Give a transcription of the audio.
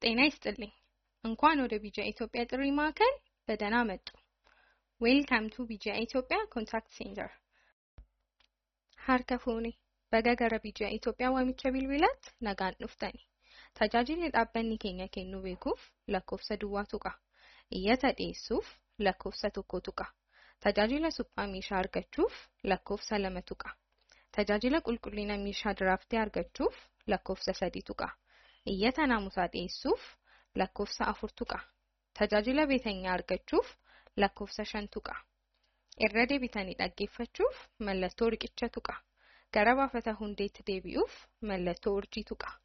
ጤና ይስጥልኝ። እንኳን ወደ ቢጃ ኢትዮጵያ ጥሪ ማዕከል በደህና መጡ። ዌልካም ቱ ቢጃ ኢትዮጵያ ኮንታክት ሴንተር harka fuuni baga gara biyya Itoophiyaa waamicha bilbilaatti nagaan dhuftani. Tajaajilli dhaabbanni keenya kennu beekuuf lakkoofsa duwwaa tuqa. Iyyata dhiyeessuuf lakkoofsa tokko tuqa. Tajaajila suphaa meeshaa argachuuf lakkoofsa lama tuqa. Tajaajila qulqullina meeshaa diraaftee argachuuf lakkoofsa sadi tuqa. Iyyata naamusaa dhiyeessuuf lakkoofsa afur tuqa. Tajaajila beetenyaa argachuuf lakkoofsa shan tuqa. Irra deebitanii dhaggeeffachuuf mallattoo riqicha tuqa. Gara baafata hundeetti deebi'uuf mallattoo urjii tuqa.